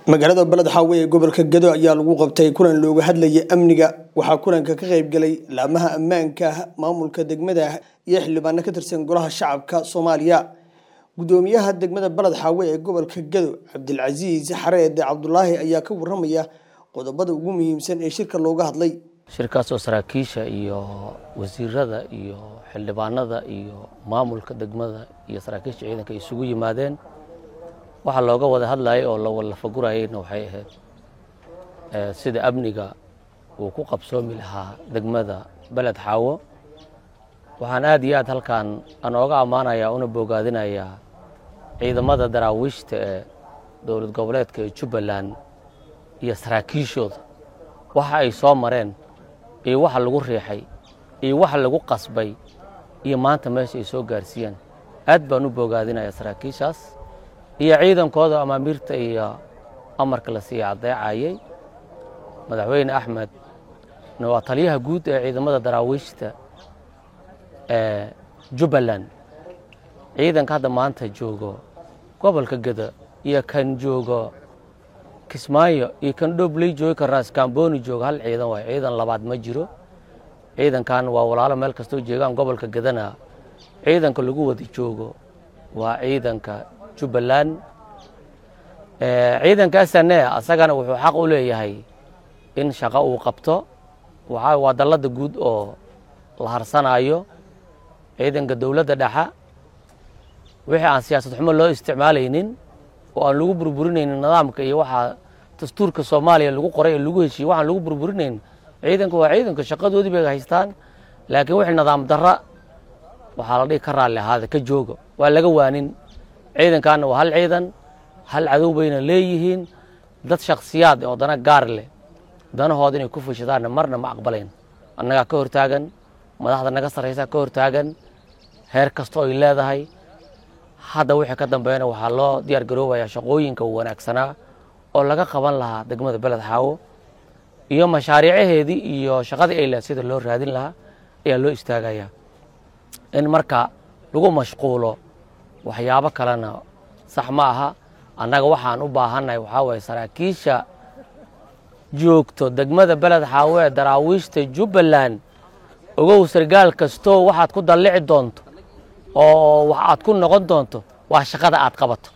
magaalada beled xaawe ee gobolka gado ayaa lagu qabtay kulan looga hadlayay amniga waxaa kulanka ka qayb galay laamaha ammaanka maamulka degmada iyo xildhibaano ka tirsan golaha shacabka soomaaliya gudoomiyaha degmada beled xaawe ee gobolka gado cabdilcasiis xareede cabdulaahi ayaa ka waramaya qodobada ugu muhiimsan ee shirka looga hadlay shirkaasoo saraakiisha iyo wasiirada iyo xildhibaanada iyo maamulka degmada iyo saraakiisha ciidanka ay isugu yimaadeen waxaa looga wada hadlayay oo lawalafagurayeyna waxay ahayd sida amniga uu ku qabsoomi lahaa degmada beled xaawo waxaan aad iyo aad halkan aan ooga ammaanayaa una bogaadinayaa ciidamada daraawiishta ee dowlad goboleedka ee jubbaland iyo saraakiishooda waxa ay soo mareen iyo waxa lagu riixay iyo waxa lagu qasbay iyo maanta meesha ay soo gaarsiiyeen aad baan u bogaadinayaa saraakiishaas iyo ciidankooda amaamiirta iyo amarka la siiya caddeecayey madaxweyne axmed waa taliyaha guud ee ciidamada daraawiishta ee jubbaland ciidanka hadda maanta joogo gobolka geda iyo kan joogo kismaayo iyo kan dhobley joogo kan raaskamboni joogo hal ciidan waay ciidan labaad ma jiro ciidankan waa walaalo meel kastoo jeegaan gobolka gedana ciidanka lagu wada joogo waa ciidanka jubbaland ciidanka sne asagana wuxuu xaq u leeyahay in shaqo uu qabto waa dallada guud oo la harsanayo ciidanka dowladda dhexa wixii aan siyaasad xumo loo isticmaalaynin oo aan lagu burburinaynin nidaamka iyo waxaa dastuurka soomaaliya lagu qoray ee lagu heshiiyey waxaan lagu burburinayn ciidanka waa ciidanka shaqadoodii bay haystaan laakiin wixii nidaam darra waxaa la dhihi ka raalli ahaada ka jooga waa laga waanin ciidankaana waa hal ciidan hal cadow bayna leeyihiin dad shaksiyaad oo dana gaar leh danahooda inay ku fushadaanna marna ma aqbalayn annagaa ka hortaagan madaxda naga sarraysaa ka hortaagan heer kastoo ay leedahay hadda wixii ka dambeeyana waxaa loo diyaar garoobayaa shaqooyinka wanaagsanaa oo laga qaban lahaa degmada beled xaawo iyo mashaariicaheedii iyo shaqadii ay leed sida loo raadin lahaa ayaa loo istaagayaa in marka lagu mashquulo waxyaabo kalena sax ma aha annaga waxaan u baahannahay waxaa waye saraakiisha joogto degmada beled xaawo ee daraawiishta jubbaland ogow sargaal kastoo waxaad ku dallici doonto oo wax aad ku noqon doonto waa shaqada aad qabato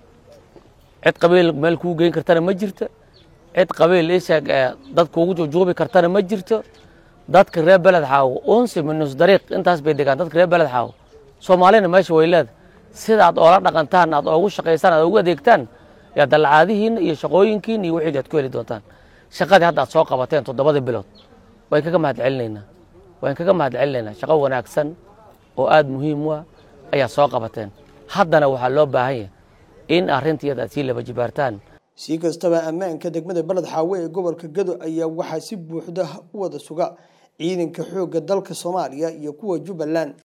cid qabiil meel kuu geyn kartana ma jirto cid qabiil isheeg ee dad kuugu jujuubi kartana ma jirto dadka reer beled xaawo unsi minus dariiq intaas bay degaan dadka reer beled xaawo soomaalina meesha way leeda sida aad oola dhaqantaan aad oogu shaqaysaan aad ugu adeegtaan yaa dallacaadihiinna iyo shaqooyinkiina iyo wixii aad ku heli doontaan shaqadii hadda aad soo qabateen toddobada bilood waan kaga mahad celinaynaa waan kaga mahad celinaynaa shaqo wanaagsan oo aada muhiim u ah ayaa soo qabateen haddana waxaa loo baahan yahay in arrintiiyada aad sii laba jibaartaan si kastaba ammaanka degmada beled xaawe ee gobolka gado ayaa waxaa si buuxda u wada suga ciidanka xoogga dalka soomaaliya iyo kuwa jubbaland